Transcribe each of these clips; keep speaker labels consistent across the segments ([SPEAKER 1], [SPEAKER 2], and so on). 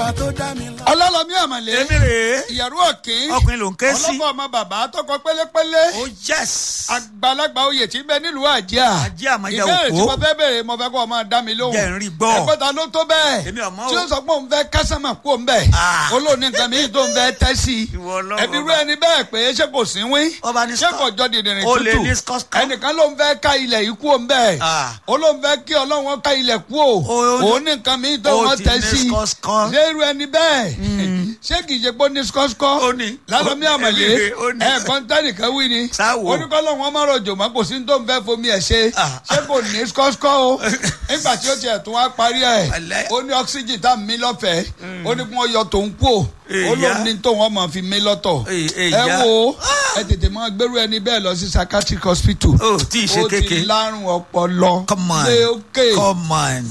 [SPEAKER 1] ọba tó dá mi lọ.
[SPEAKER 2] ọlọ́lọ́mí àmàlẹ́
[SPEAKER 3] èmi rèé
[SPEAKER 2] ìyàrú òkín
[SPEAKER 3] ọkùnrin ló ń ké sí.
[SPEAKER 2] ọlọ́kọ̀ ọmọ bàbá tọkọ pélépélé
[SPEAKER 3] oh yes.
[SPEAKER 2] àgbàlagbà oyè tí ń bẹ nílùú àjíà
[SPEAKER 3] Àjíà àmọ́jà
[SPEAKER 2] ìbéèrè tí
[SPEAKER 3] òkú.
[SPEAKER 2] mo fẹ́ béèrè mo fẹ́ kó o máa dá mi lóhùn
[SPEAKER 3] Jẹ́ n rí gbọ́.
[SPEAKER 2] ẹgbẹ́ ta ló tó bẹ́ẹ̀
[SPEAKER 3] Èmi ò mọ̀ o.
[SPEAKER 2] tí ó sọ pé òun fẹ́ kásámà kú òun bẹ́ẹ̀
[SPEAKER 3] Ah.
[SPEAKER 2] olóòní nǹkan mi tó ń fẹ́ tẹ́ sí i
[SPEAKER 3] Ìwọ Ọlọ́run
[SPEAKER 2] ẹbí rú
[SPEAKER 3] ọba.
[SPEAKER 2] ẹni bẹ́ẹ̀ pé ṣé kò sí wín
[SPEAKER 3] Ọba ní
[SPEAKER 2] ṣé
[SPEAKER 3] skọ-
[SPEAKER 2] kò jọ dìdìrín
[SPEAKER 3] O lè
[SPEAKER 2] tútù
[SPEAKER 3] ní skọ́skọ́.
[SPEAKER 2] ẹnìkan ló ń fẹ́ ká ilẹ̀ yìí kú òun bẹ́ẹ̀
[SPEAKER 3] Ah.
[SPEAKER 2] olóòní fẹ́ kí ọlọ́run ká ilẹ̀ kú o
[SPEAKER 3] O-
[SPEAKER 2] òun ní nǹkan mi tó
[SPEAKER 3] o
[SPEAKER 2] wọ́n
[SPEAKER 3] ti
[SPEAKER 2] tẹ́
[SPEAKER 3] ní
[SPEAKER 2] sí i
[SPEAKER 3] skọ́skọ́.
[SPEAKER 2] ṣé irú ẹni bẹ́ẹ̀ ṣé kì í ṣe pé ó ní skọ́skọ́
[SPEAKER 3] Ó ní.
[SPEAKER 2] lálọ́mí
[SPEAKER 3] Ó-
[SPEAKER 2] àmàlẹ́
[SPEAKER 3] èmi- ó ní.
[SPEAKER 2] ẹ̀ẹ̀kan tẹ́nìkan wí ni
[SPEAKER 3] Sáwo.
[SPEAKER 2] oníkọ́lọ́ wọn máa rọ̀jò mọ́ kò sí ní tó ń fẹ́ fomi ẹ̀ ṣe
[SPEAKER 3] Ah.
[SPEAKER 2] ṣé kò ní skọ́skọ́ o nígbà tí ó tiẹ̀ tún wá parí ẹ̀
[SPEAKER 3] Wàlẹ́.
[SPEAKER 2] ó ní ọ́ksíjì tá a mí lọ́fẹ̀ẹ́ ó ní kí wọ́n yọ tòun kú o
[SPEAKER 3] Èyá.
[SPEAKER 2] ó lóun ní tóun ọmọ fi mí lọ́tọ̀
[SPEAKER 3] Èy-
[SPEAKER 2] ẹ
[SPEAKER 3] èyá.
[SPEAKER 2] wo ẹ tètè máa gbérú ẹni bẹ́ẹ̀ lọ sí psychiatric hospital
[SPEAKER 3] o tí ì ṣe
[SPEAKER 2] ó ti
[SPEAKER 3] kéke.
[SPEAKER 2] lárùn ọpọlọ
[SPEAKER 3] come on
[SPEAKER 2] lé òkè
[SPEAKER 3] come on.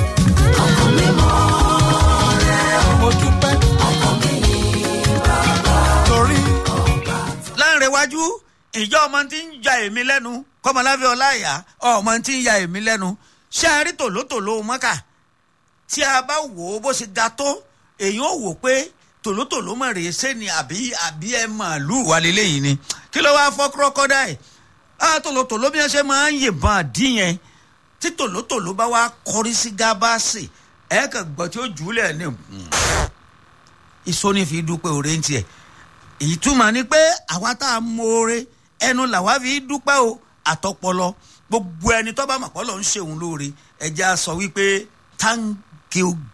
[SPEAKER 1] mo dúpẹ́. torí
[SPEAKER 3] láàrin iwájú ìjọ ọmọ tí ń ja èmi lẹ́nu kọ́mọláfẹ́ ọláìyá ọmọ tí ń ya èmi lẹ́nu ṣé a rí tòlótòló mọ́kà tí a bá wò ó bó ṣe ga tó èyí ó wò pé tòlótòló mọ̀ rèé ṣé ni àbí àbí ẹ màálù wà lélẹ́yìn ni kí ló wáá fọ́ kúrọ́kọ́dá ẹ̀ á tòlótòló bí wọ́n ṣe máa ń yìnbọn àdí yẹn tí tòlótòló bá wá kọrí sí gábàásì ẹ̀ kàn gbọ́ tí ó jù ú lẹ̀ ní ìsóní fi dúpẹ́ òre ń tiẹ̀ èyí túmọ̀ ni pé àwa tá a mọ̀ọ́rẹ́ ẹnu làwa fi dúpẹ́ o àtọpọlọ gbogbo ẹni tó bá mọ̀ pọ́ lọ ń ṣe òun lóore ẹja sọ wípé thank you